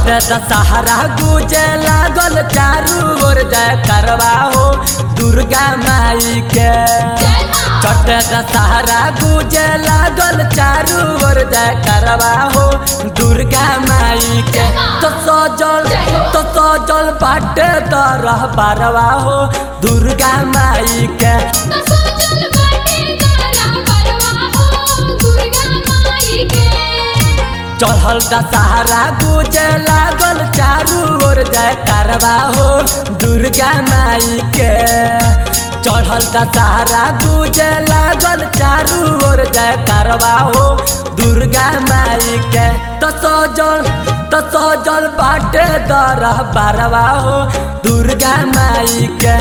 चटे दशहरा गुजे लागल चारू ओर जय करवा हो दुर्गा माई के चटे दशहरा गुजे लागल चारू ओर जय करवा हो दुर्गा माई के तो सजल तो सजल बाटे तरह बारवा हो दुर्गा माई के चढ़ल दशहरा गुजे लागल चारू ओर जय करवा हो दुर्गा माई के चढ़ल दशहरा गुजे लागल चारू ओर जय करवा हो दुर्गा माई के तो सजल तो सजल बाटे दरह बारवा हो दुर्गा माई के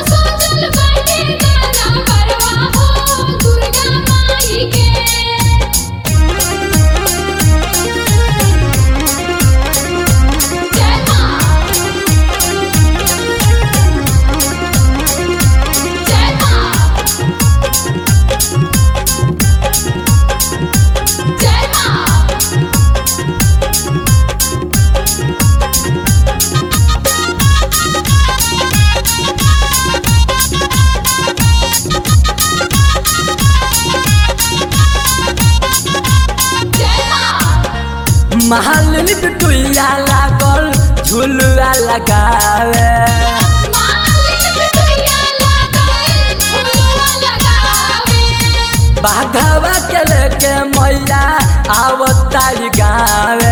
महालिनी बिटुइया लागल झुलुआ लगावे बाघवा के लेके मैया आवतारी गावे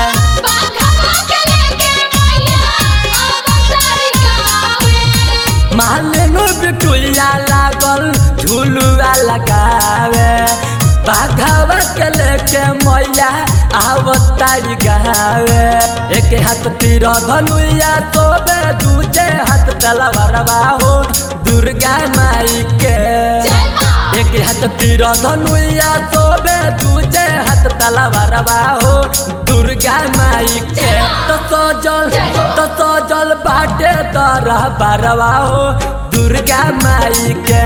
महालिनी बिटुइया लागल झुलुआ लगावे बाघवा के लेके मैया आवतारी गावे एक हाथ तीर धनुया तोबे दूजे हाथ तलवारवा हो दुर्गा माई के एक हाथ तीर धनुया तोबे दूजे हाथ तलवारवा हो दुर्गा माई के तो सजल तो सजल बाटे तरह बारवा हो दुर्गा माई के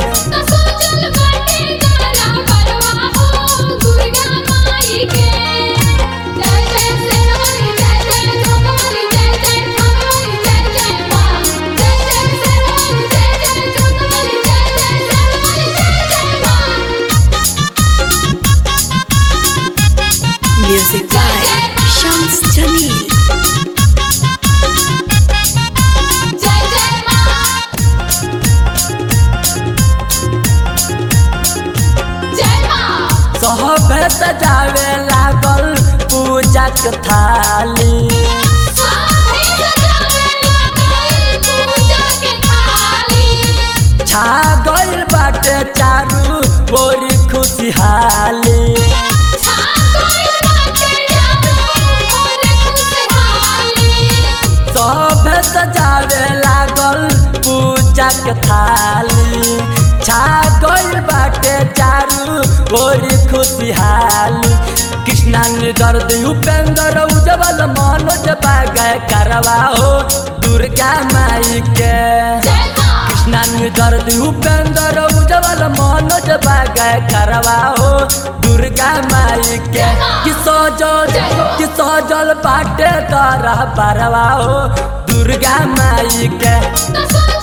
Music by Shams Jamil. सहबे सजावे लागल पूजा के थाली छा गइल बाटे चारू बोरी खुशहाली सहबे सजावे लागल पूजा के थाली छा गइल बाटे चारू बोरी खुशहाली कृष्णा दर्द उपेंद्र उजवल मनोज बागय करवा हो दुर्गा माई के कृष्णा दर्द उपेंद्र उजवल मनोज बागय करवा हो दुर्गा माई के कि सजल कि सजल बाटे तरह बरवा हो दुर्गा माई के That's